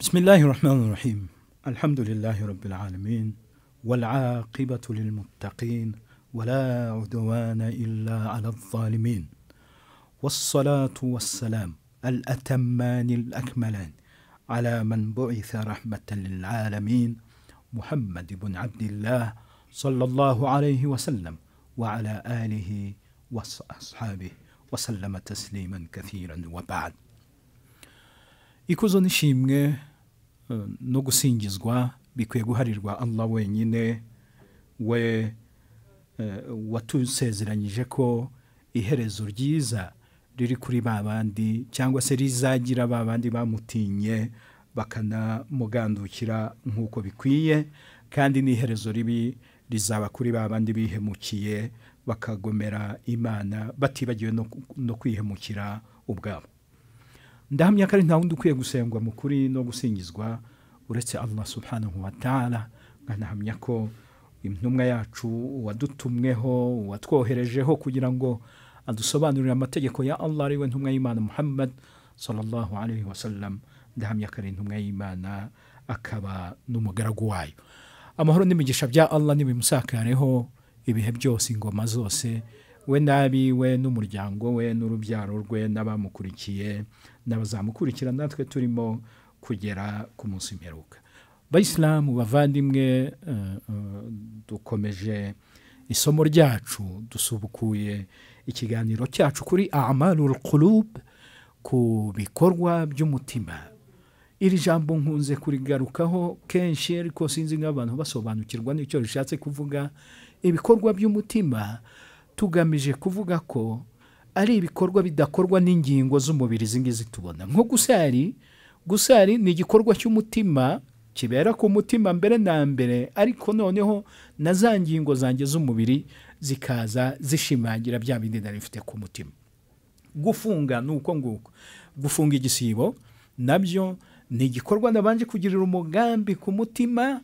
بسم الله الرحمن الرحيم الحمد لله رب العالمين والعاقبة للمتقين ولا عدوان إلا على الظالمين والصلاة والسلام الأتمان الأكملان على من بعث رحمة للعالمين محمد بن عبد الله صلى الله عليه وسلم وعلى آله وأصحابه وسلم تسليما كثيرا وبعد ikuzo n'ishimwe eh, no gusingizwa bikwiye guharirwa allah wenyine we eh, watusezeranyije ko iherezo ryiza riri kuri ba bandi cyangwa se rizagira ba bandi bamutinye bakanamugandukira nk'uko bikwiye kandi n'iherezo ribi rizaba kuri ba bandi bihemukiye bakagomera imana batibagiwe no, no kwihemukira ubwabo ndahamya ko ari nta wundi ukwiye gusengwa mu kuri no gusingizwa uretse allah subhanahu wa ta'ala nkanahamya ko intumwa yacu wadutumweho watwoherejeho kugira ngo adusobanurire amategeko ya allah ariwe ntumwa y'imana muhammad sallallahu alaihi wasallam ndahamya ko ari intumwa y'imana akaba n'umugaragu wayo amahoro n'imigisha bya allah nibimusakareho ibihe byose ingoma zose we n'abiwe n'umuryango we n'urubyaro rwe n'abamukurikiye n'abazamukurikira natwe turimo kugera ku munsi mperuka bayisilamu bavandimwe eh, eh, dukomeje isomo ryacu dusubukuye ikiganiro cyacu kuri amalul qulub ku bikorwa by'umutima iri jambo nkunze kurigarukaho kenshi ariko sinzi nk'abantu basobanukirwa n'icyo rishatse kuvuga ibikorwa by'umutima tugamije kuvuga ko ari ibikorwa bidakorwa n'ingingo z'umubiri izi ngizi tubona nko gusari gusari ni igikorwa cy'umutima kibera ku mutima mbere na mbere ariko noneho na za ngingo zanjye z'umubiri zikaza zishimangira bya bindi nari bifite ku mutima gufunga ni uko nguko gufunga igisibo nabyo ni igikorwa nabanje kugirira umugambi ku mutima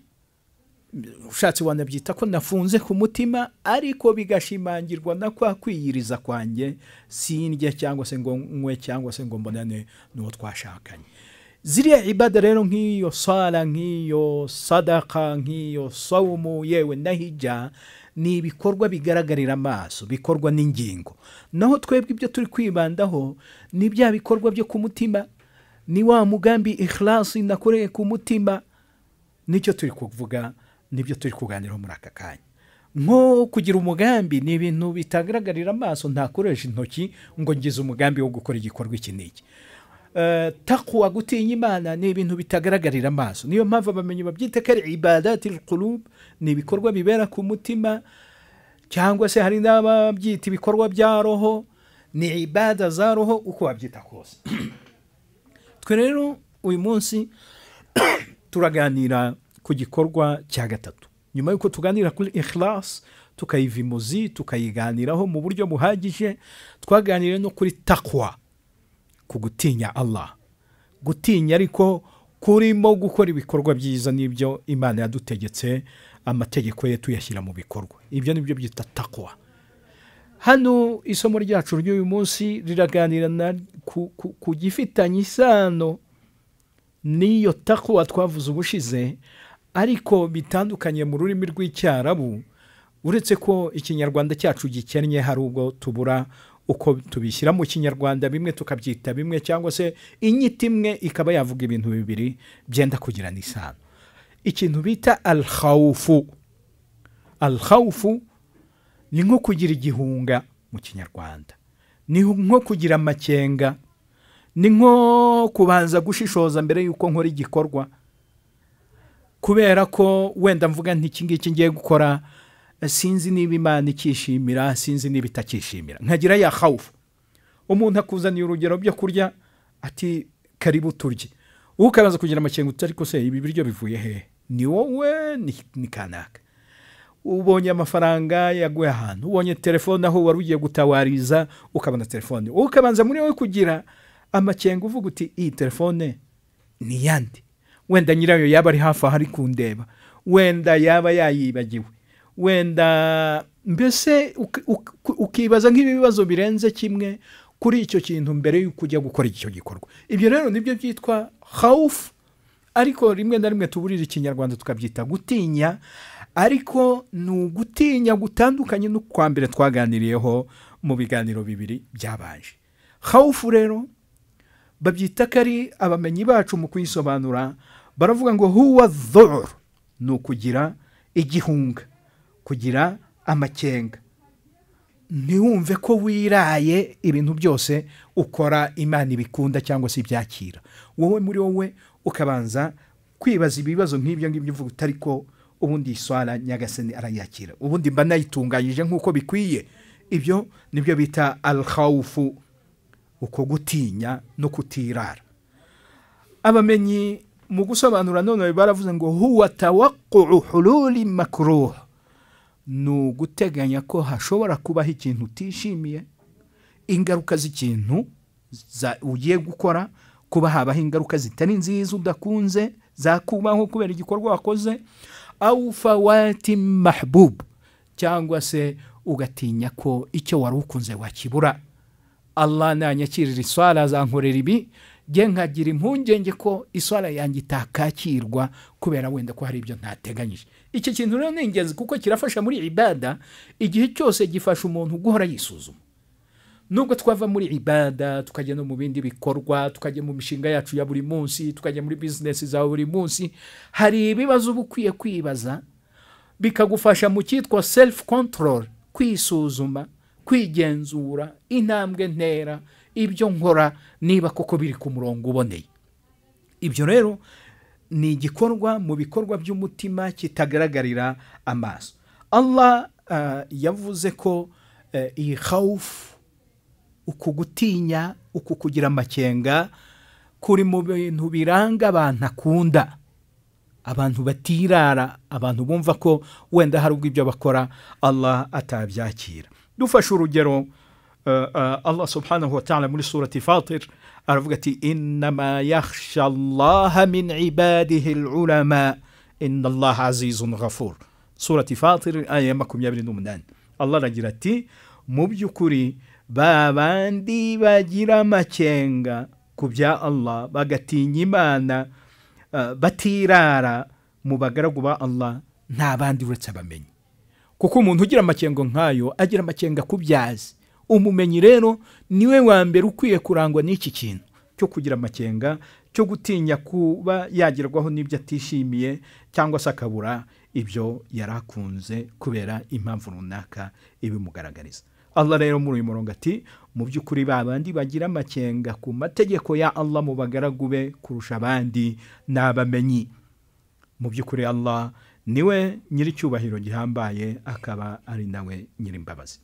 ushatse wanabyita ko nafunze ku mutima ariko bigashimangirwa na kwa kwiyiriza kwanjye sindya cyangwa se ngo nywe cyangwa se ngo mbonane n'uwo twashakanye ziriya ibada rero nk'iyo sara nk'iyo sadaka nk'iyo sawumu yewe na hijya ni ibikorwa bigaragarira amaso bikorwa n'ingingo naho twebwe ibyo turi kwibandaho ni bya bikorwa byo ku mutima ni wa mugambi ikhlasi nakoreye ku mutima nicyo turi kuvuga nibyo turi kuganiraho muri aka kanya nko kugira umugambi ni ibintu bitagaragarira amaso ntakoresha intoki ngo ngize umugambi wo gukora igikorwa iki n'iki takuwa gutinya imana ni ibintu bitagaragarira amaso niyo mpamvu abamenyi babyita ko ari ibadati kurub ni ibikorwa bibera ku mutima cyangwa se hari n'ababyita ibikorwa bya roho ni ibada za roho uko wabyita kose twe rero uyu munsi turaganira ku gikorwa cya gatatu nyuma y'uko tuganira kuri ikhlas tukayiva imuzi tukayiganiraho mu buryo buhagije twaganiriye no kuri takwa ku gutinya allah gutinya ariko kurimo gukora ibikorwa byiza n'ibyo imana yadutegetse amategeko ye tuyashyira mu bikorwa ibyo ni byo byita takwa hano isomo ryacu ry'uyu munsi riraganira ku, ku, ku gifitanye isano n'iyo takwa twavuze ubushize ariko bitandukanye mu rurimi rw'icyarabu uretse ko ikinyarwanda cyacu gikennye hari ubwo tubura uko tubishyira mu kinyarwanda bimwe tukabyita bimwe cyangwa se inyito imwe ikaba yavuga ibintu bibiri byenda kugirana isano ikintu bita alhawufu alhawufu ni nko kugira igihunga mu kinyarwanda ni nko kugira amakenga ni nko kubanza gushishoza mbere y'uko nkora igikorwa kubera ko wenda mvuga nk'iki ngiki ngiye gukora sinzi niba imana ikishimira sinzi niba itakishimira nkagira ya hawufu umuntu akuzaniye urugero byo kurya ati karibu turye wowe ukabanza kugira amakenga utari ko se ibi biryo bivuye hehe ni wowe ni kanaka ubonye amafaranga yaguye ahantu ubonye telefone aho wari ugiye gutawariza ukabona telefone wowe ukabanza muri wowe kugira amakenga uvuga uti iyi telefone ni yandi wenda nyirayo yaba ari hafi aho ari kundeba wenda yaba yayibagiwe wenda mbese ukibaza nk'ibibazo birenze kimwe kuri icyo kintu mbere y'uko ujya gukora icyo gikorwa ibyo rero nibyo byitwa hawufu ariko rimwe na rimwe tuburira ikinyarwanda tukabyita gutinya ariko ni ugutinya gutandukanye n'ukwa mbere twaganiriyeho mu biganiro bibiri byabanje hawufu rero babyita ko ari abamenyi bacu mu kuyisobanura baravuga ngo huwa doro ni ukugira igihunga kugira amakenga ntiwumve ko wiraye ibintu byose ukora imana ibikunda cyangwa se ibyakira wowe muri wowe ukabanza kwibaza ibibazo nk'ibyo ngibyo uvuga utari ko ubundi iswara nyagasani arayakira ubundi mba nayitunganyije nk'uko bikwiye ibyo nibyo bita alhawufu uko gutinya no kutirara abamenyi mu gusobanura none baravuze ngo huwa tawaqqu hululi makruh ni uguteganya ko hashobora kubaho ikintu utishimiye ingaruka z'ikintu ugiye gukora kuba habaho ingaruka zitari nziza udakunze zakubaho kubera igikorwa wakoze awufawati mahbub cyangwa se ugatinya ko icyo wari ukunze wakibura allah nanyakirira iswara azankorera ibi nge nkagira impungenge ko iswara yanjye itakakirwa kubera wenda ko hari ibyo ntateganyije iki kintu rero ni ingenzi kuko kirafasha muri ibada igihe cyose gifasha umuntu guhora yisuzuma nubwo twava muri ibada tukajya no mu bindi bikorwa tukajya mu mishinga yacu ya buri munsi tukajya muri bizinesi za buri munsi hari ibibazo uba ukwiye kwibaza bikagufasha mu cyitwa selifu kontorore kwisuzuma kwigenzura intambwe ntera ibyo nkora niba koko biri ku murongo uboneye ibyo rero ni igikorwa mu bikorwa by'umutima kitagaragarira amaso allah yavuze ko iyi hawufu uku gutinya uku kugira amakenga kuri mu bintu biranga abantu akunda abantu batirara abantu bumva ko wenda hari ubwo ibyo bakora allah atabyakira dufashe urugero allah subhanahu wa ta'ala muri surati fatir aravuga ati inama yakhsha allaha min ibadihi ulama inna allaha azizun ghafur surati fatir aya ya makumyabiri n'umunani allah aragira ati mu by'ukuri ba bandi bagira amakenga ku bya allah bagatinya imana batirara mu bagaragu ba allah nta bandi uretse abamenyi kuko umuntu ugira amakenga nk'ayo agira amakenga ku byazi umumenyi rero niwe wa mbere ukwiye kurangwa n'iki kintu cyo kugira amakenga cyo gutinya kuba yagerwaho n'ibyo atishimiye cyangwa se akabura ibyo yari akunze kubera impamvu runaka ibimugaragariza allah rero muri uyu murongo ati mu by'ukuri ba bandi bagira amakenga ku mategeko ya allah mu bagaragu be kurusha abandi ni abamenyi mu by'ukuri allah niwe nyir'icyubahiro gihambaye akaba ari nawe nyir'imbabazi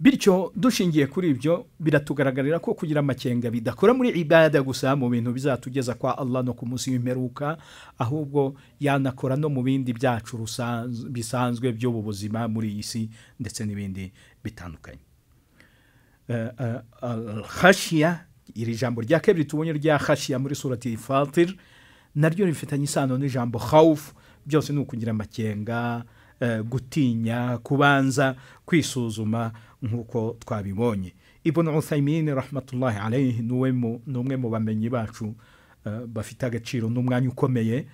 bityo dushingiye kuri ibyo biratugaragarira ko kugira amakenga bidakora muri ibada gusa mu bintu bizatugeza kwa allah no ku munsi w'imperuka ahubwo yanakora no mu bindi byacu bisanzwe by'ubu buzima muri iyi si ndetse n'ibindi bitandukanye hashiya iri jambo rya kabiri tubonye rya hashiya muri surati fatir naryo rifitanye isano n'ijambo hawufu byose ni ukugira amakenga gutinya kubanza kwisuzuma nk'uko twabibonye ibona usayimine rahmatullahi alayhi ni umwe mu bamenyi bacu bafite agaciro n'umwanya ukomeye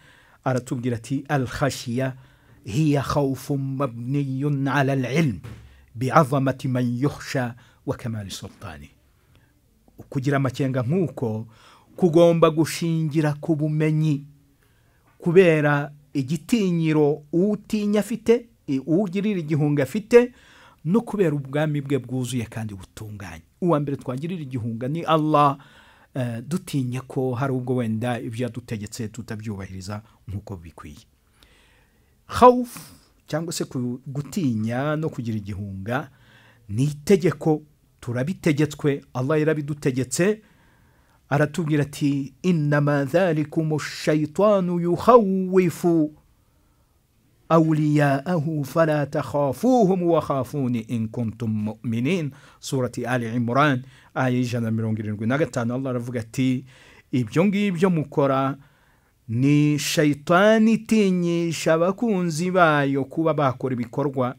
aratubwira ati alhashiya hiya hawufu mabniyun ala alilm bi'azamati man yuhsha wa kamari sultani kugira amakenga nk'uko kugomba gushingira ku bumenyi kubera igitinyiro utinya afite uwugirira igihunga afite no kubera ubwami bwe bwuzuye kandi butunganye uwa mbere twagirira igihunga ni allah dutinya ko hari ubwo wenda ibyo yadutegetse tutabyubahiriza nk'uko bikwiye hawufu cyangwa se gutinya no kugira igihunga ni itegeko turabitegetswe allah yarabidutegetse aratubwira ati inama dhalikum shayitanu yuhawifu awliyaahu fala takhafuhum wa khafuni in kuntum mu'minin surati ali imran aya ijana na mirongo irindwi na gatanu allah aravuga ati ibyo ngibyo mukora ni shayitani itinyisha abakunzi bayo kuba bakora ibikorwa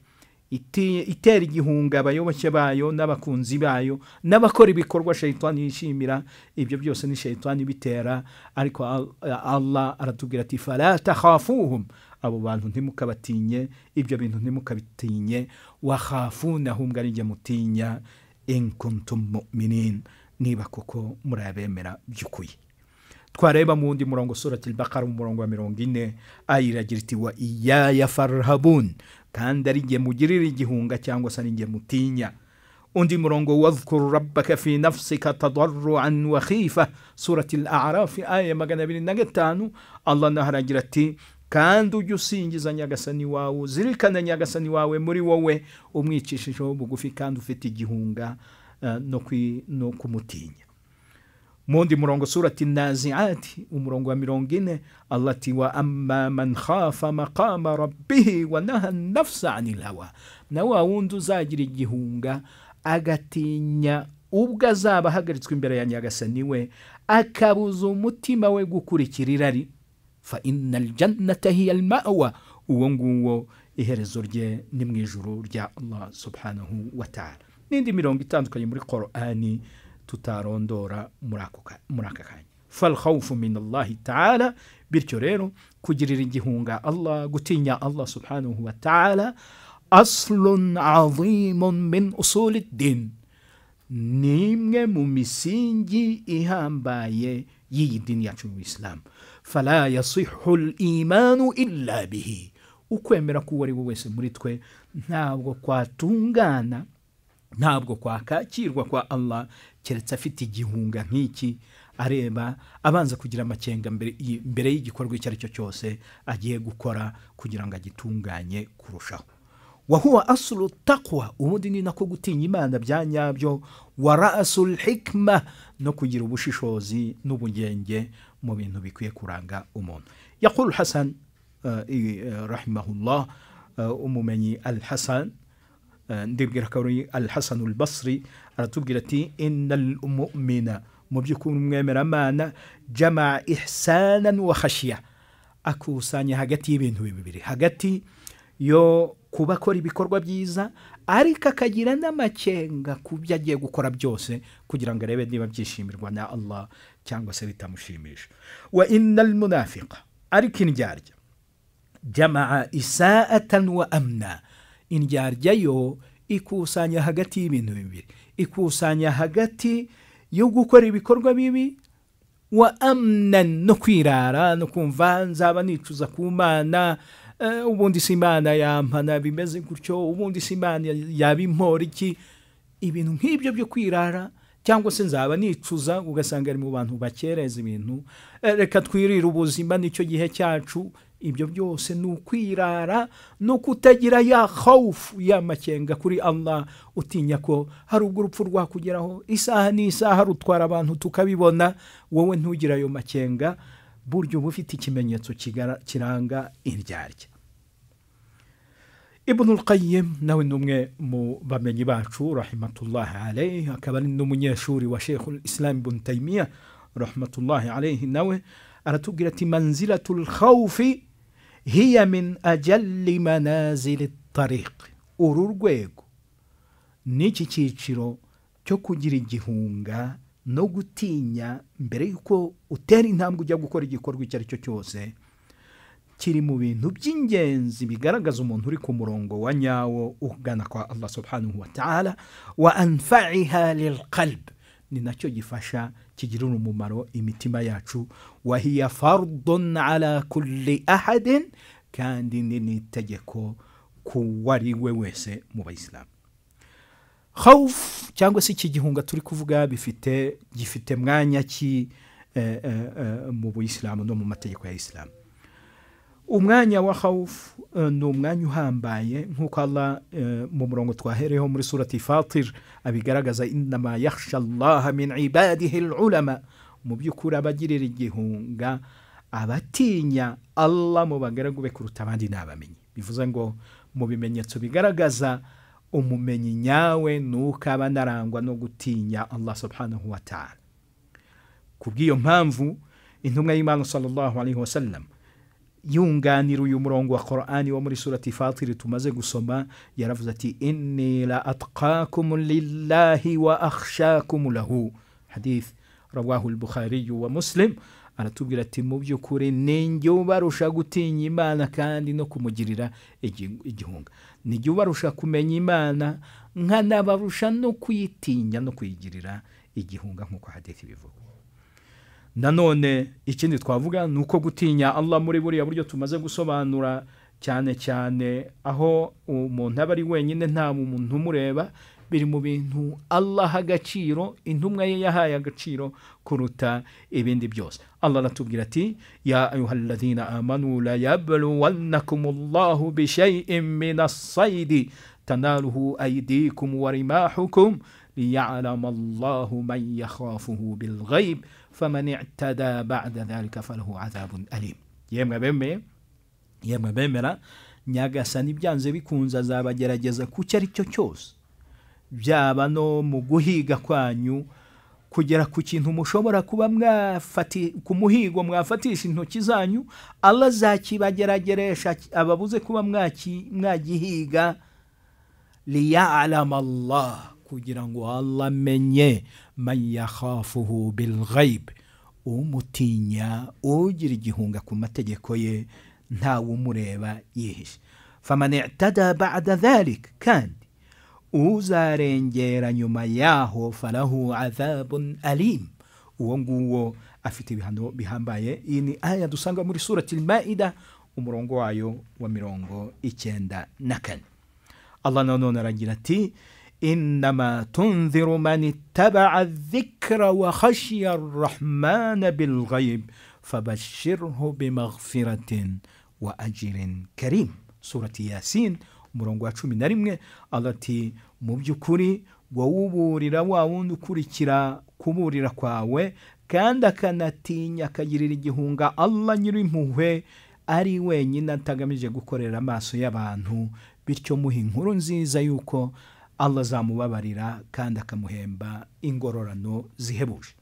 iti- itera igihunga abayoboke bayo n'abakunzi bayo n'abakora ibikorwa shayitani yishimira ibyo byose ni shayitani bitera ariko Al- Allah aratubwira ati fala takhafuhum abo bantu ntimukabatinye ibyo bintu ntimukabitinye wakhafunahum garijya mutinya in kuntum mu'minin niba koko muri abemera by'ukuri twareba mu wundi murongo surati al-baqara mu murongo wa mirongo ine aya iragira iti wa iyaya farhabun kandi ari jye mugirira igihunga cyangwa se ari jye mutinya undi murongo wadhkuru rabbaka fi nafsika tadarruan wa khifa surati al-a'raf aya magana abiri na gatanu allah naho aragira ati kandi ujye usingiza nyagasani wawe uzirikane nyagasani wawe muri wowe umwicishijeho bugufi kandi ufite igihunga eh, no kwi- no kumutinya mundi murongo surati naziati umurongo wa mirongo ine allah ati wa amma man khafa maqama rabbihi wa naha nafsa anil hawa na wa wundi uzagira igihunga agatinya ubwo azaba ahagaritswe imbere ya nyagasani we akabuza umutima we gukurikira irari fa inna aljannata hiya almawa uwo nguwo iherezo rye ni mu ijuru rya allah subhanahu wa ta'ala n'indi mirongo itandukanye muri qorani tutarondora muri ako ka- muri aka kanya falkhawfu min allahi taala bityo rero kugirira igihunga allah gutinya allah subhanahu wa ta'ala aslun azimun min usuli din ni imwe mu misingi ihambaye y'iyi dini yacu mu isilamu fala yasihu imanu illa bihi ukwemera k'uwo ari we wese muri twe ntabwo kwatungana ntabwo kwakakirwa kwa allah keretse afite igihunga nk'iki areba abanza kugira amakenga mbere y- mbere y'igikorwa icyo ari cyo cyose agiye gukora kugira ngo agitunganye kurushaho wahuwa asulu takwa ubundi ni nako gutinya imana bya nyabyo wa rasul hikma no kugira ubushishozi n'ubugenge mu bintu bikwiye kuranga umuntu yakuru hasan eh, i- eh, rahimahullah eh, umumenyi al hasan eh, ndibwira ko ari al hasan al basri aratubwira ati innal mu'mina mu by'ukuri umwemeramana jama ihsanan wa khashiya akusanya hagati y'ibintu bibiri hagati yo kuba akora ibikorwa byiza ariko akagira n'amakenga ku byo agiye gukora byose kugira ngo arebe niba byishimirwa na allah cyangwa se bitamushimisha wa innal munafiqa ariko indyarya jamaa isaatan wa amna indyarya yo ikusanya hagati y'ibintu bibiri ikusanya hagati yo gukora ibikorwa bibi wa amnan no kwirara no kumva nzaba nicuza ku mana eh, ubundi si imana yampana bimeze gutyo ubundi si imana yabimpora iki ibintu nk'ibyo byo kwirara cyangwa se nzaba nicuza ugasanga ari mu bantu bakereza ibintu eh, reka twirire ubuzima nicyo gihe cyacu ibyo byose ni ukwirara no kutagira ya khawufu ya makenga kuri allah utinya ko hari ubwo urupfu rwakugeraho isaha n'isaha rutwara abantu tukabibona wowe ntugire ayo makenga buryo uba ufite ikimenyetso kigara- kiranga indyarya ibn al-qayyim nawe ni umwe mu bamenyi bacu rahimatullahi alayhi akaba ari n'umunyeshuri wa sheikh islam ibn taymiya rahmatullahi alayhi nawe aratubwira ati manzilatu lkhawfi hiya min ajalli manazili tariqi uru rwego n'iki cyiciro cyo kugira igihunga no gutinya mbere y'uko utera intambwe ujya gukora igikorwa icyo ari cyo cyose kiri mu bintu by'ingenzi bigaragaza umuntu uri ku murongo wa nyawo ugana kwa allah subhanahu wa ta'ala wa anfaiha lilqalb ni nacyo gifasha kigirira umumaro imitima yacu wa hiya fardun ala kulli ahadin kandi ni n'itegeko ku wari we wese mu bayisilamu khawf cyangwa se iki gihunga turi kuvuga bifite gifite mwanya ki eh, eh, eh, mu buyisilamu no mu mategeko ya isilamu umwanya wa khawf eh, ni umwanya uhambaye nk'uko allah eh, mu murongo twahereyeho muri surati fatir abigaragaza inama yakhsha allaha min ibadihi lulama mu by'ukuri abagirira igihunga abatinya allah mu bagaragu be kuruta abandi ni abamenyi bivuze ngo mu bimenyetso bigaragaza umumenyi nyawe ni uko aba anarangwa no gutinya allah subhanahu wa ta'ala ku bw'iyo mpamvu intumwa y'imana sallallahu alaihi wasallam yunganira uyu murongo wa korani wo muri surati fatiri tumaze gusoma yaravuze ati inni la atqakum lillahi wa akhshakum lahu hadith rawahu al-bukhariyu wa muslim aratubwira ati mu by'ukuri ninjye ubarusha gutinya imana kandi no kumugirira igi- igihunga nijye ubarusha kumenya imana nkanabarusha no kuyitinya no kuyigirira igihunga nk'uko hadithi bivuga nanone ikindi twavuga ni uko gutinya Allah muri buriya buryo tumaze gusobanura cyane cyane aho umuntu aba ari wenyine nta muntu umureba biri mu bintu Allah aha agaciro intumwa ye yahaye agaciro kuruta ibindi byose Allah aratubwira ati ya ayuhaladina amanu la yabluwannakumullahu bishay'in min as-saydi tanaluhu aydikum wa rimahukum ليعلم الله من يخافه بالغيب فمن اعتدى بعد ذلك فله عذاب أليم yemwe bemeye yemwe bemera nyagasani byanze bikunze azabagerageza ku cyo ari cyo cyose byaba no mu guhiga kwanyu kugera ku kintu mushobora kuba mwafati ku muhigo mwafatisha intoki zanyu allah azakibagerageresha ababuze kuba mwaki- mwagihiga liyalama allah kugira ngo allah amenye man yakhafuhu bilghayb umutinya ugira igihunga ku mategeko ye ntawe umureba yihishe faman i'tada ba'da dhalik kandi uzarengera nyuma yaho falahu adhabun alim uwo nguwo afite ibihano bihambaye iyi ni aya dusanga muri surati maida umurongo wayo wa mirongo icyenda na kane allah nanone aragira ati innama tunziru man ittabaa dhikra wa khashiya arrahmana bilghayb fabashirhu bimaghfiratin wa ajirin karim surati yasin umurongo wa cumi na rimwe allah ati mu by'ukuri wowe uburira wa wundi ukurikira kuburira kwawe kandi akanatinya akagirira igihunga allah nyir'impuhwe ari wenyine atagamije gukorera amaso y'abantu bityo muha inkuru nziza y'uko allah azamubabarira kandi akamuhemba ingororano zihebuje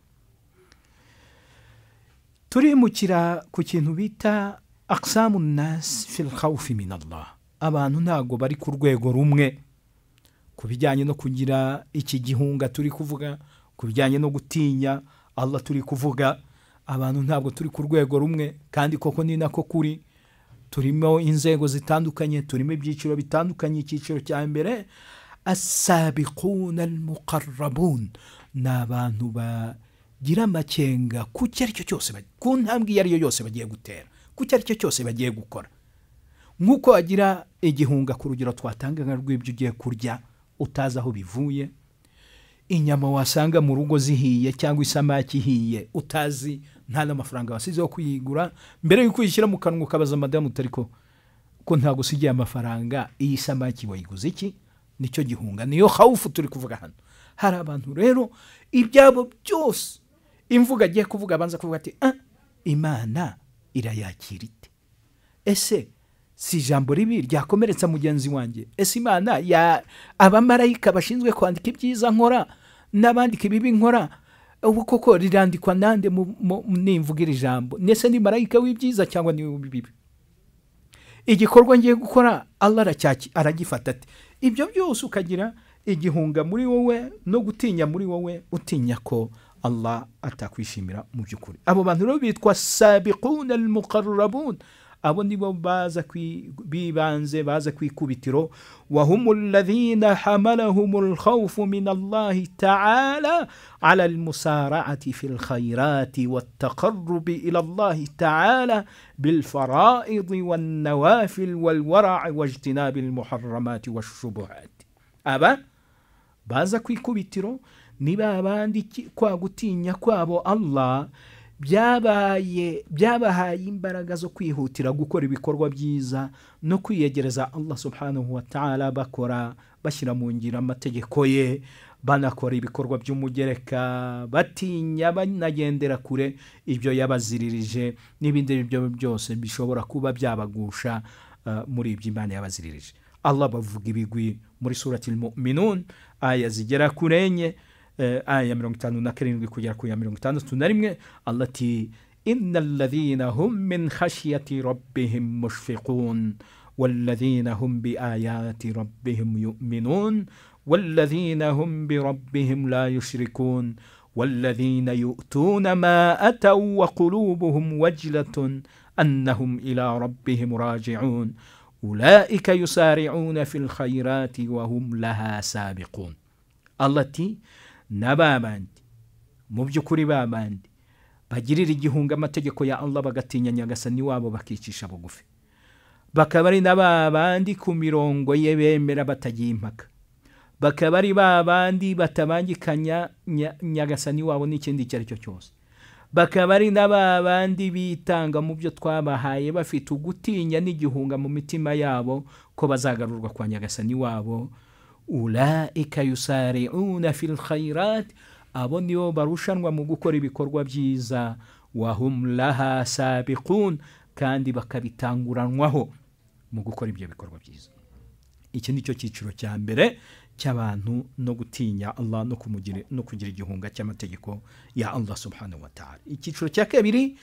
turimukira ku kintu bita aksamu nasi fil khawfi min allah abantu ntabwo bari ku rwego rumwe ku bijyanye no kugira iki gihunga turi kuvuga ku bijyanye no gutinya allah turi kuvuga abantu ntabwo turi ku rwego rumwe kandi koko ni nako kuri turimo inzego zitandukanye turimo ibyiciro bitandukanye icyiciro cya mbere asabiquna almuqarrabun ni abantu bagira amakenga ku cyo ari cyo cyose baj- ku ntambwe iyo ari yo yose bagiye gutera ku cyo ari cyo cyose bagiye gukora nk'uko wagira igihunga ku rugero twatanga nka rw'ibyo ugiye kurya utazi aho bivuye inyama wasanga mu rugo zihiye cyangwa isamaki ihiye utazi nta n'amafaranga wasize yo kuyigura mbere y'uko uyishyira mu kanwa ukabaza madamu utari ko ko ntabwo usigiye amafaranga iyi samaki wayiguze iki nicyo gihunga niyo hawufu turi kuvuga hano hari abantu rero ibyabo byose imvuga agiye kuvuga abanza kuvuga ati "Ah, imana irayakira ite ese si ijambo ribi ryakomeretsa mugenzi wanjye ese imana ya abamarayika bashinzwe kwandika ibyiza nkora n'abandika ibibi nkora ubu koko rirandikwa nande mu- mu- nimvuga iri jambo nese ni marayika w'ibyiza cyangwa ni w'ibibi igikorwa ngiye gukora allah aracyaki- aragifata ati ibyo byose ukagira igihunga muri wowe no gutinya muri wowe utinya ko allah atakwishimira mu by'ukuri abo bantu rero bitwa sabiquna almuqarrabun abo nibo baza kwi- bibanze baza ku ikubitiro wahumu alladhina hamalahumu alkhawfu min allahi taala ala almusara'ati fi lkhairati والتقرب إلى الله تعالى بالفرائض والنوافل والورع واجتناب المحرمات والشبهات أبا baza ku ikubitiro ni babandi iki- kwa gutinya kwabo allah byabaye byabahaye imbaraga zo kwihutira gukora ibikorwa byiza no kwiyegereza allah subhanahu wa ta'ala bakora bashyira mu ngiro amategeko ye banakora ibikorwa by'umugereka batinya banagendera kure ibyo yabaziririje n'ibindi ari byo byose bishobora kuba byabagusha eh, muri ibyo imana yabaziririje allah bavuga ibigwi muri surati muminun aya zigera kuri enye eh, aya mirongo itanu na karindwi kugera ku ya mirongo itandatu na rimwe allah ati inna alladhina hum min khashyati rabbihim mushfiqun والذين هم بآيات ربهم يؤمنون والذين هم بربهم لا يشركون والذين يؤتون ما أتوا وقلوبهم وجلة أنهم إلى ربهم راجعون أولئك يسارعون في الخيرات وهم لها سابقون التي نبابند mubyukuri babandi bagirira igihunga amategeko ya allah bagatinya nyagasani wabo bakicisha bugufi bakaba ari na ba bandi ku mirongo ye bemera batagiye impaka bakaba ari ba bandi batabangikanya nyagasani wabo n'ikindi icyo ari cyo cyose bakaba ari na ba bandi bitanga mu byo twabahaye bafite ugutinya n'igihunga mu mitima yabo ko bazagarurwa kwa nyagasani wabo urayika yusari'una fil khayirati abo nibo barushanwa mu gukora ibikorwa byiza wahum laha sabiqun kandi bakabitanguranwaho mu gukora ibyo bikorwa byiza iki ni cyo cyiciro cya mbere cy'abantu no gutinya allah no kugira igihunga cy'amategeko ya allah subhanahu wa ta'ala icyiciro cya kabiri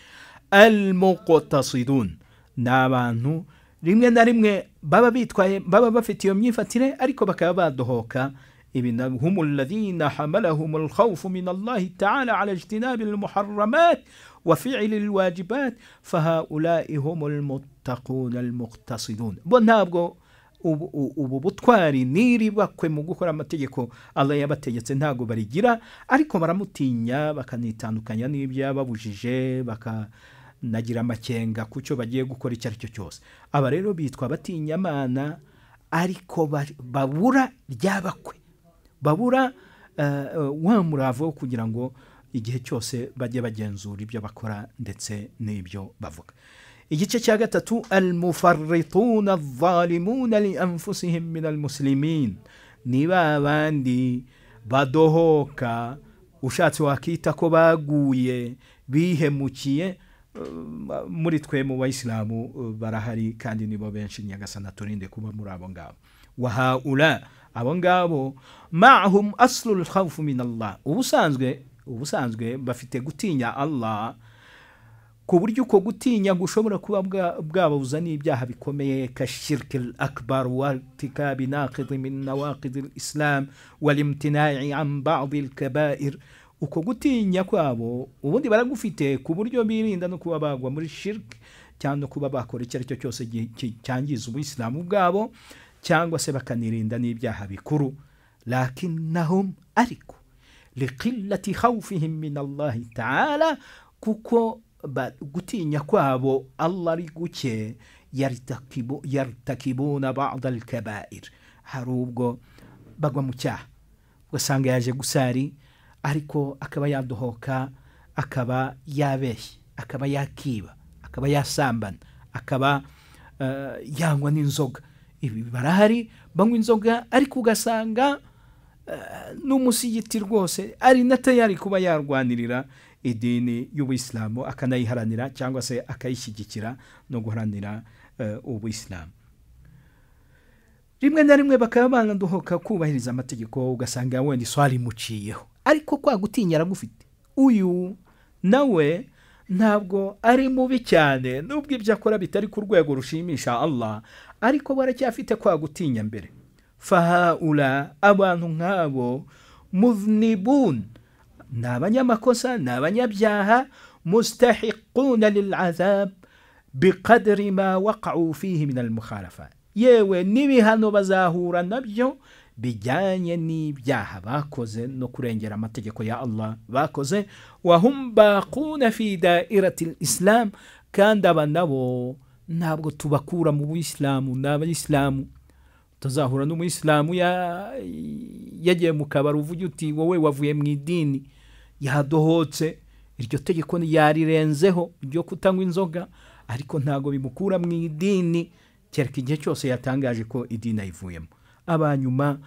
al muqtasidun ni abantu rimwe na rimwe baba bitwaye baba bafite iyo myifatire ariko bakaba badohoka ibintu hum alladhina hamalahum alkhawfu min allahi ta'ala ala ijtinabi almuharramat وفعل الواجبات فهؤلاء هم المتقون المقتصدون bo ntabwo ubu butwari niri bakwe mu gukora amategeko allah yabategetse ntabwo barigira ariko baramutinya bakanitandukanya n'ibyababujije bakanagira amakenga ku cyo bagiye gukora icyo ari cyo cyose aba rero bitwa batinya amana ariko babura ryabakwe babura wa murava wo kugira ngo igihe cyose bajye bagenzura ibyo bakora ndetse n'ibyo bavuga igice cya gatatu almufarituna adhalimuna li anfusihim min almuslimin ni ba bandi badohoka ushatse wakita ko baguye bihemukiye muri twe mu bayisilamu barahari kandi nibo benshi nyagasana turinde kuba muri abo ngabo wahaura abo ngabo mahum aslul khawfu min allah ubusanzwe ubusanzwe bafite gutinya allah ku buryo uko gutinya gushobora kuba bwababuza n'ibyaha bikomeye ka shirike akbar wartikabi naqidi min nawaqidi islam walimtinai an badi lkabair uko gutinya kwabo ubundi baragufite ku buryo birinda no kuba bagwa muri shirike cyangwa no kuba bakora icyo ari cyo cyose cyangiza ubuyisilamu bwabo cyangwa se bakanirinda n'ibyaha bikuru lakinahum ariko liqillati khawfihim min allahi taala kuko gutinya kwabo allah ari guke yaritakibuna bada alkabair hari ubwo bagwa mu cyaha ugasanga yaje gusari ariko akaba yadohoka akaba yabeshye akaba yakiba akaba yasambana akaba yanywa n'inzoga ibi barahari banywa inzoga ariko ugasanga n'umusigiti rwose ari na tayari kuba yarwanirira idini y'ubuyisilamu akanayiharanira cyangwa se akayishyigikira no guharanira ubuyisilamu rimwe na rimwe bakaba banaduhoka kubahiriza amategeko ugasanga wenda iswari imuciyeho ariko kwa gutinya aragufite uyu nawe ntabwo ari mubi cyane nubwo ibyo akora bitari ku rwego rushimisha allah ariko baracyafite kwa gutinya mbere fahaura abantu nk'abo muznibun ni abanyamakosa ni abanyabyaha mustahiquna lilazab biqadri ma waqau fihi min almukharafa yewe n'ibihano bazahura nabyo bijyanye n'ibyaha bakoze no kurengera amategeko ya allah bakoze wahum baquna fi dairati lislam kandi aba nabo ntabwo tubakura mu buyisilamu ni abayisilamu utazahura n'umuyisilamu yagiye mu kabari uvuge uti wowe wavuye mu idini yadohotse iryo tegeko yarirenzeho ryo kutanywa inzoga ariko ntabwo bimukura mu idini kereka igihe cyose yatangaje ko idini ayivuyemo abanyuma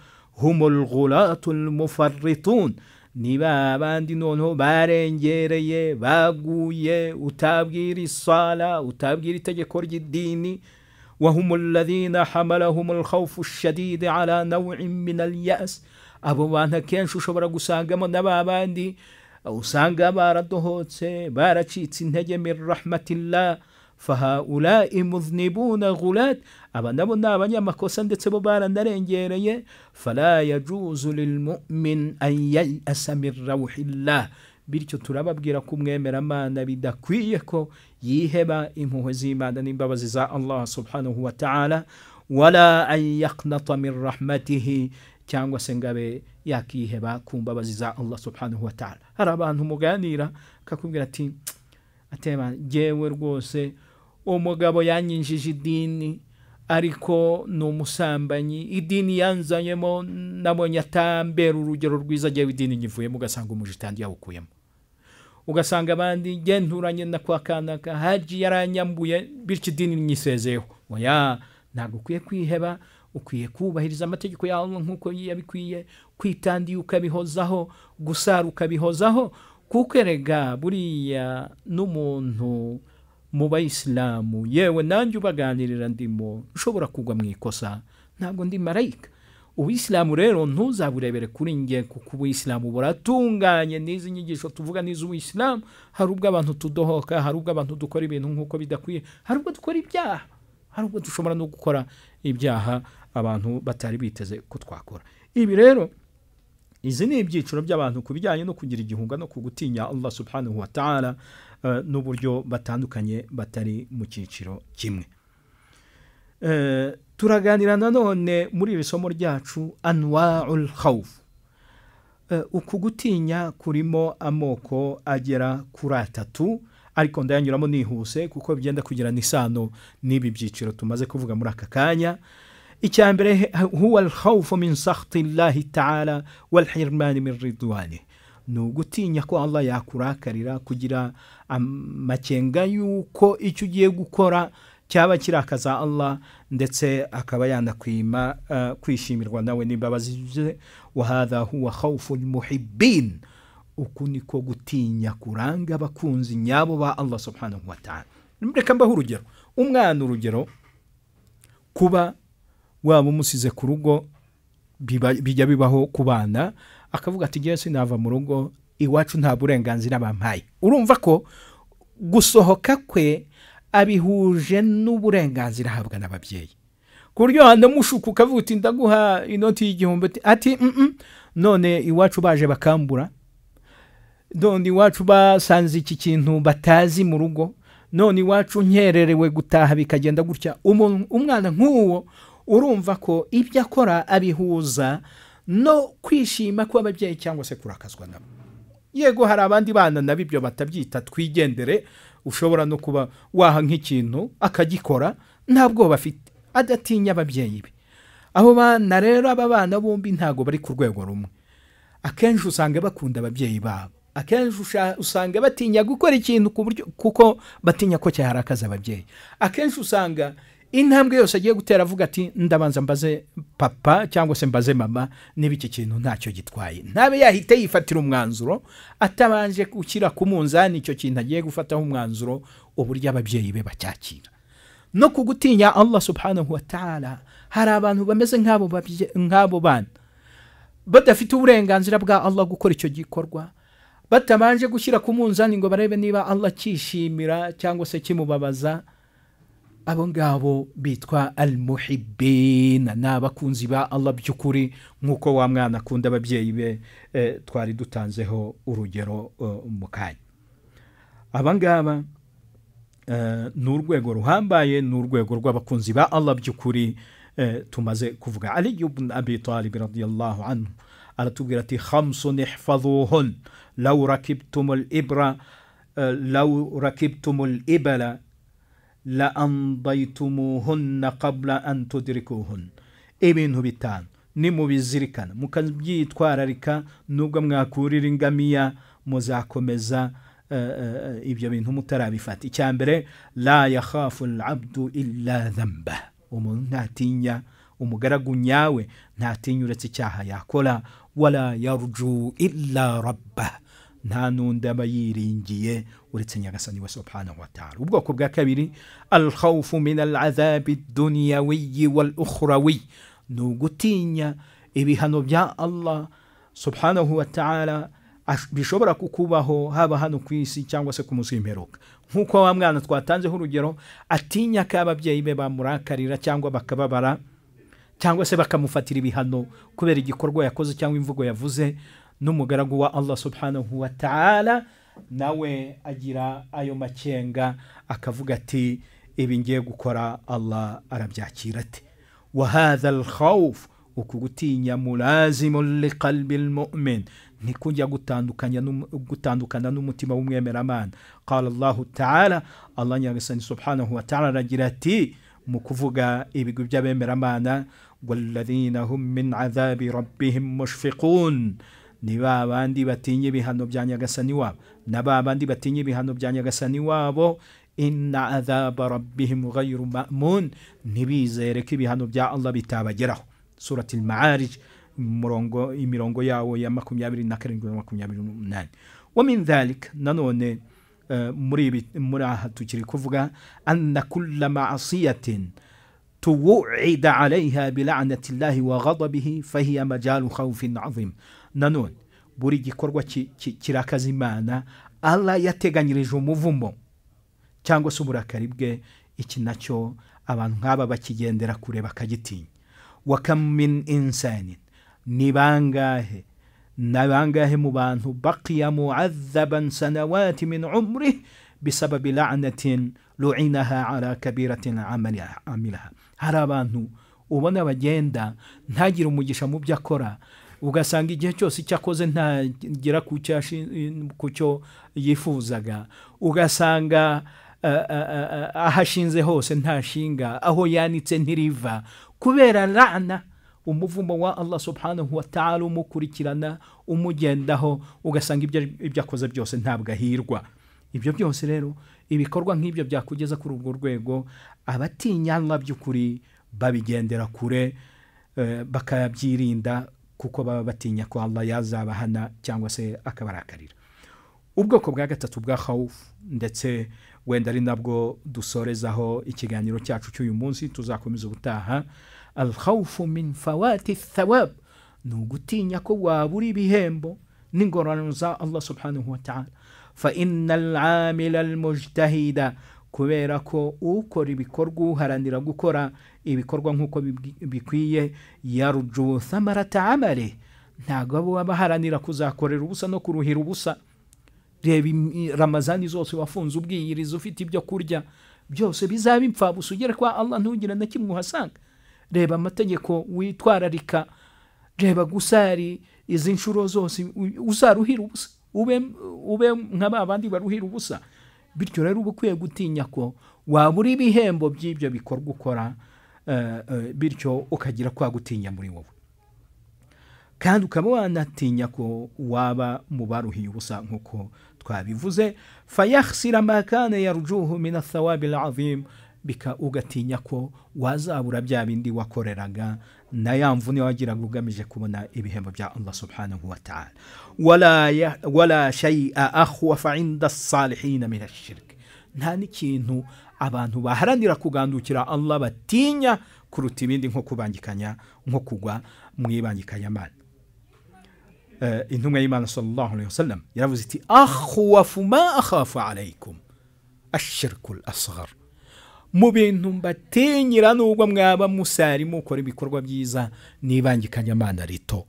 humurguratu mufaritun ni ba bandi noneho barengereye baguye utabwira isara utabwira itegeko ry'idini وهم الذين حملهم الخوف الشديد على نوع من اليأس abo bantu akenshi ushobora gusangamo n'aba bandi usanga baradohotse baracitse intege min rahmatillah fahaulai muznibuna gulat aba nabo ni abanyamakosa ndetse bo baranarengereye fala yajuzu lilmumin an yayasa min rawhillah bityo turababwira ko umwemeramana bidakwiye ko yiheba impuhwe z'imana n'imbabazi za allah subhanahu wa ta'ala wala an yaknata min rahmatihi cyangwa se ngabe yakiheba ku mbabazi za allah subhanahu wa ta'ala hari abantu muganira akakubwira ati atema ngewe rwose umugabo yanyinjije idini ariko ni umusambanyi idini yanzanyemo nabonye atambera urugero rwiza agiye idini nyivuyemo ugasanga umujitandi yawukuyemo ugasanga abandi nturanye na kwa kanaka haji yaranyambuye bityo idini nyisezeho oya ntabwo ukwiye kwiheba ukwiye kubahiriza amategeko yawe nk'uko yabikwiye kwitandi ukabihozaho gusara ukabihozaho kuko erega buriya n'umuntu mu bayisilamu yewe nanjye ubaganirira ndimo ushobora kugwa mu ikosa ntabwo ndi marayika ubuyisilamu rero ntuzaburebere kuri nge kuko ubuyisilamu buratunganye n'izi nyigisho tuvuga n'iz'ubuyisilamu hari ubwo abantu tudohoka hari ubwo abantu dukora ibintu nk'uko bidakwiye hari ubwo dukora ibyaha hari ubwo dushobora no gukora ibyaha abantu batari biteze ko twakora ibi rero izi ni ibyiciro by'abantu ku bijyanye no kugira igihunga no ku gutinya allah subhanahu wa ta'ala n'uburyo batandukanye batari mu cyiciro kimwe turaganira nanone muri iri somo ryacu anwarul khawf uku gutinya kurimo amoko agera kuri atatu ariko ndayanyuramo nihuse kuko bigenda kugirana isano n'ibi byiciro tumaze kuvuga muri aka kanya icya mbere huwa alkhawfu min sakhti llahi taala walhirmani min ridwani ni ugutinya ko allah yakurakarira kugira amakenga y'uko icyo ugiye gukora cyaba kirakaza allah ndetse akaba yanakwima kwishimirwa nawe n'imbabazi ze wahadha huwa khawfu lmuhibin uku niko gutinya kuranga abakunzi nyabo ba allah subhanahu wataala reka mbaho urugero umwana urugero kuba waba umusize ku rugo bijya bibaho ku bana akavuga ati ngewe sinava mu rugo iwacu nta burenganzira bampaye urumva ko gusohoka kwe abihuje n'uburenganzira ahabwa n'ababyeyi ku buryo wanamushuka ukavuga uti ndaguha inoti y'igihumbi ati none iwacu baje bakambura none iwacu basanze iki kintu batazi mu rugo none iwacu nkererewe gutaha bikagenda gutya umwana nk'uwo urumva ko ibyo akora abihuza no kwishima kw'ababyeyi cyangwa se kurakazwa nabo yego hari abandi bana nabo ibyo batabyita twigendere ushobora no kuba waha nk'ikintu akagikora nta bwoba afite adatinya ababyeyi be abo bana rero aba bana bombi ntabwo bari ku rwego rumwe akenshi usanga bakunda ababyeyi babo akenshi usanga batinya gukora ikintu ku buryo kuko batinya ko cyaharakaza ababyeyi akenshi usanga intambwe yose agiye gutera avuga ati ndabanza mbaze papa cyangwa se mbaze mama niba iki kintu ntacyo gitwaye ntabe yahita yifatira umwanzuro atabanje gushyira ku munzani icyo kintu agiye gufataho umwanzuro uburyo ababyeyi be bacyakira no ku gutinya allah subhanahu wa ta'ala hari abantu bameze nk'abo bana badafite uburenganzira bwa allah gukora icyo gikorwa batabanje gushyira ku munzani ngo barebe niba allah cyishimira cyangwa se kimubabaza abo ngabo bitwa almuhibina ni abakunzi ba allah by'ukuri nk'uko wa mwana akunda ababyeyi be twari dutanzeho urugero mu kanya aba ngaba ni urwego ruhambaye ni urwego rw'abakunzi ba allah by'ukuri tumaze kuvuga ari ibn abi talib radiyallahu anhu aratubwira ati khamsun ihfaduhun law rakibtum al ibra law rakibtum al ibala laambaytumuhunna qabla an tudrikuhunna ibintu bitanu nimubizirikana mukabyitwararika nubwo mwakurira ingamiya muzakomeza ibyo bintu mutarabifata icya mbere la yakhafu alabdu illa dhamba umuntu ntatinya umugaragu nyawe ntatinya uretse icyaha yakora wala yarju illa rabba nta n'undi aba yiringiye uretse nyagasani we subhanahu wataala ubwoko bwa kabiri alkhawfu min alazabi dunyawiyi wal ukhrawi ni ugutinya ibihano bya allah subhanahu wataala Ash- bishobora kukubaho haba hano ku isi cyangwa se ku munsi w'imperuka nk'uko wa mwana twatanzeho urugero atinya ko ababyeyi be bamurakarira cyangwa bakababara cyangwa se bakamufatira ibihano kubera igikorwa yakoze cyangwa imvugo yavuze n'umugaragu wa allah subhanahu wa ta'ala nawe agira ayo makenga akavuga ati ibi ngiye gukora allah arabyakira ati wahadha alkhawf uku gutinya mulazimu liqalbi lmumin ntikujya gutandukanya n'um- gutandukana n'umutima w'umwemeramana qala allahu taala allah nyagasani subhanahu wa taala aragira ati mu kuvuga ibigwi by'abemeramana walladhina hum min adhabi rabbihim mushfiqun ni ba bandi batinya ibihano bya nyagasani wabo na ba bandi batinya ibihano bya nyagasani wabo inna adhaba rabbihim ghayru ma'mun ntibizere ko ibihano bya allah bitabageraho surati al-ma'arij umurongo imirongo yawo ya makumyabiri na karindwi na makumyabiri n'umunani wa min dhalik nanone eh, muri ibi muri aha tukiri kuvuga anna kulla ma'asiyatin توعد عليها بلعنة الله وغضبه فهي مجال خوف عظيم nanone buri gikorwa ki- ki- kirakaza imana allah yateganyirije umuvumo cyangwa se uburakari bwe iki nacyo abantu nk'aba bakigendera kure bakagitinya wakam min insanin ni bangahe ni bangahe mu bantu baqiya muadhaban sanawati min umrih bisababi lanatin luinaha ala kabiratin amaliha- amilaha hari abantu ubona bagenda ntagire umugisha mu byo akora ugasanga igihe cyose icyo akoze ntagera ku cyo yashi- ku cyo yifuzaga ugasanga eh, eh, eh, ahashinze hose ntashinga aho yanitse ntiriva kubera rana umuvumo wa allah subhanahu wa ta'ala umukurikirana umugendaho ugasanga ibyo ibyo akoze byose ntabwo ahirwa ibyo byose rero ibikorwa nk'ibyo byakugeza kuri urwo rwego abatinya allah by'ukuri babigendera kure eh, bakabyirinda kuko baba batinya ko allah yazabahana cyangwa se akabarakarira ubwoko bwa gatatu bwa hawufu ndetse wenda ari nabwo dusorezaho ikiganiro cyacu cy'uyu munsi tuzakomeza ubutaha alhawufu min fawati thawab ni ugutinya ko wabura ibihembo n'ingororano za allah subhanahu wa ta'ala fa inna alamila almujtahida kubera ko ukora ibikorwa uharanira gukora ibikorwa nk'uko bibwi- bikwiye yaruju thamarata amali ntabwo aba aba aharanira kuzakorera ubusa no kuruhira ubusa reba imi- ramazani zose wafunze ubwiyiriza ufite ibyo kurya byose bizaba impfabusa ugere kwa allah ntugire na kimwe uhasanga reba amategeko witwararika reba gusari izi nshuro zose u- uzaruhira ubusa ube, ube nka ba bandi baruhira ubusa bityo rero uba ukwiye gutinya ko wabura ibihembo by'ibyo bikorwa ukora eh, eh, bityo ukagira kwa gutinya muri wowe kandi ukaba wanatinya ko waba mu baruhiye ubusa nk'uko twabivuze fayahsira makane yarujuhu min athawabi alazim bika ugatinya ko wazabura bya bindi wakoreraga na ya mvune wagiraga ugamije kubona ibihembo bya allah subhanahu wa taala wala, ya- wala shaia akhwafa inda salihina min ashirki nta n'ikintu abantu baharanira kugandukira allah batinya kuruta ibindi nko kubangikanya nko kugwa mu ibangikanyamana Eh, intumwa y'imana sallallahu alaihi wasallam yaravuze iti akhwafu ma akhafu alaikum ashirku asghar mu bintu mbatinyira nubwo mwaba musari mukora ibikorwa byiza n'ibangikanyamana rito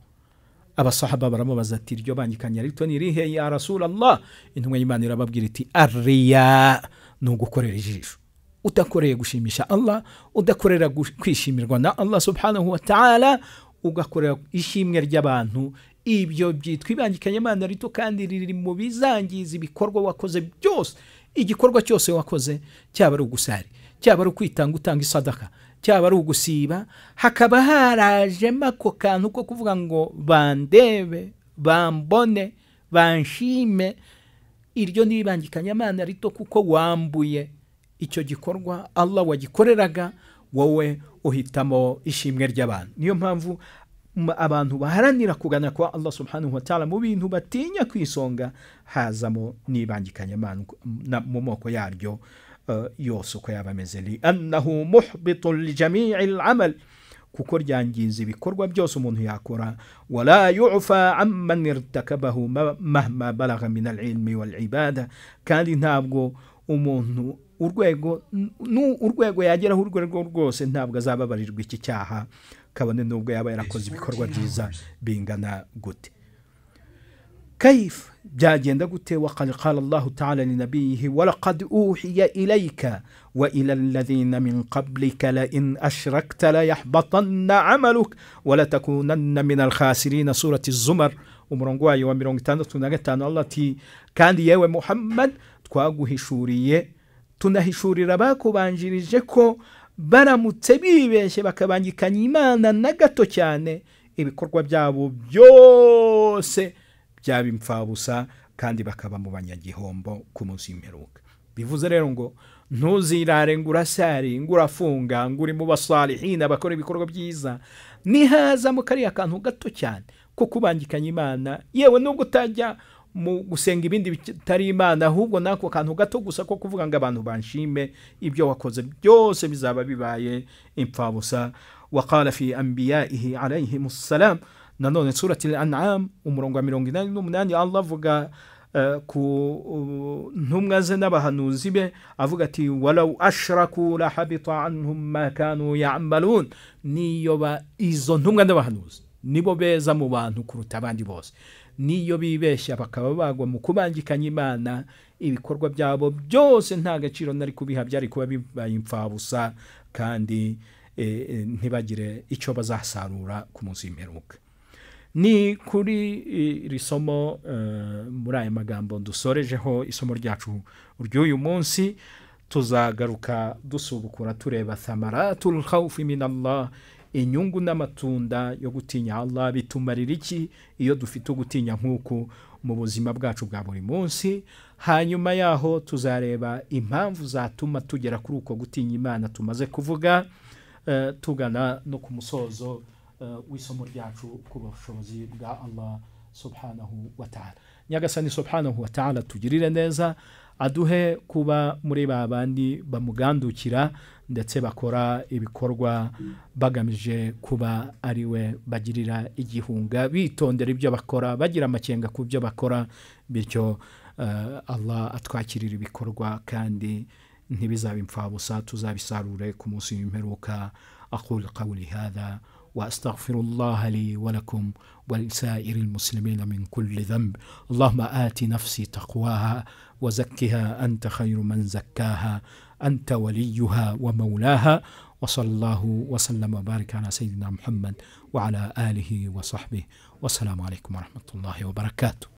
abasahaba baramubaza ati iryo bangikanya rito ni irihe ya rasulallah intumwa y'imana irababwira iti ariya ni ugukorera ijisho udakoreye gushimisha allah udakorera gush- kwishimirwa na allah subhanahu wa ta'ala ugakorera ishimwe ry'abantu ibyo byitwa ibangikanyamana rito kandi riri mu bizangiza ibikorwa wakoze byose igikorwa cyose wakoze cyaba ari ugusari cyaba ari ukwitanga utanga isadaka cyaba ari ugusiba hakaba harajemo ako kantu ko kuvuga ngo bandebe bambone banshime iryo ni ibangikanyamana rito kuko wambuye icyo gikorwa allah wagikoreraga wowe uhitamo ishimwe ry'abantu niyo mpamvu m- abantu baharanira kugana kwa allah subhanahu wa ta'ala mu bintu batinya ku isonga hazamo n'ibangikanyamana na- mu moko yaryo eh, yose uko yaba ameze li annahu muhbitun lijamii lamal kuko ryangiza ibikorwa byose umuntu yakora wala yufa amman irtakabahu ma- mahma balagha min alilmi walibada kandi ntabwo umuntu urwego nu- urwego yageraho urwego rwose ntabwo azababarirwa iki cyaha kabone n'ubwo yaba yarakoze ibikorwa byiza bingana gute كيف جاجين قلت وقد قال الله تعالى لنبيه ولقد أوحي إليك وإلى الذين من قبلك لئن أشركت ليحبطن عملك ولتكونن من الخاسرين سورة الزمر umurongwayi wa mirongo itandatu na gatanu allah ati kandi yewe muhammad twaguhishuriye tunahishurira abakubanjirije ko baramutse bibeshye bakabangikanya imana na gato cyane ibikorwa byabo byose byaba impfabusa kandi bakaba mu banyagihombo ku munsi w'imperuka bivuze rero ngo ntuzirare ngo urasari ngo urafunga ngo uri mu basalihina bakora ibikorwa byiza nihazamo kariya kantu gato cyane ko kubangikanya imana yewe nubwo utajya mu gusenga ibindi bitari imana ahubwo n'ako kantu gato gusa ko kuvuga ngo abantu banshime ibyo wakoze byose bizaba bibaye impfabusa wakara fi ambiya'ihi alayhimu salamu nanone surati al-an'am umurongo wa mirongo inani n'umunani allah avuga eh, ku uh, ntumwa ze n'abahanuzi be avuga ati walau ashraku la habita anhum ma kanu ya'malun niyo ba izo ntumwa n'abahanuzi nibo beza mu bantu kuruta abandi bose niyo bibeshya bakaba bagwa mu kubangikanya imana ibikorwa byabo byose nta gaciro nari kubiha byari kuba bibaye impfabusa kandi eh, eh, ntibagire icyo bazasarura ku munsi w'imperuka ni kuri iri somo eh, muri aya magambo dusorejeho isomo ryacu ry'uyu munsi tuzagaruka dusubukura tureba thamaratul khawfi min Allah inyungu n'amatunda yo gutinya Allah bitumarira iki iyo dufite ugutinya nk'uku mu buzima bwacu bwa buri munsi hanyuma yaho tuzareba impamvu zatuma tugera kuri uko gutinya Imana tumaze kuvuga eh, tugana no ku musozo w'isomo ryacu ku bushobozi bwa allah subhanahu wa ta'ala nyagasani subhanahu wa ta'ala tugirire neza aduhe kuba muri ba bandi bamugandukira ndetse bakora ibikorwa bagamije kuba ari we bagirira igihunga bitondera ibyo bakora bagira amakenga ku byo bakora bityo eh, allah atwakirira ibikorwa kandi ntibizabe impfabusa tuzabisarure ku munsi w'imperuka aqul qawli hadha واستغفر الله لي ولكم ولسائر المسلمين من كل ذنب اللهم ات نفسي تقواها وزكها انت خير من زكاها انت وليها ومولاها وصلى الله وسلم وبارك على سيدنا محمد وعلى اله وصحبه والسلام عليكم ورحمه الله وبركاته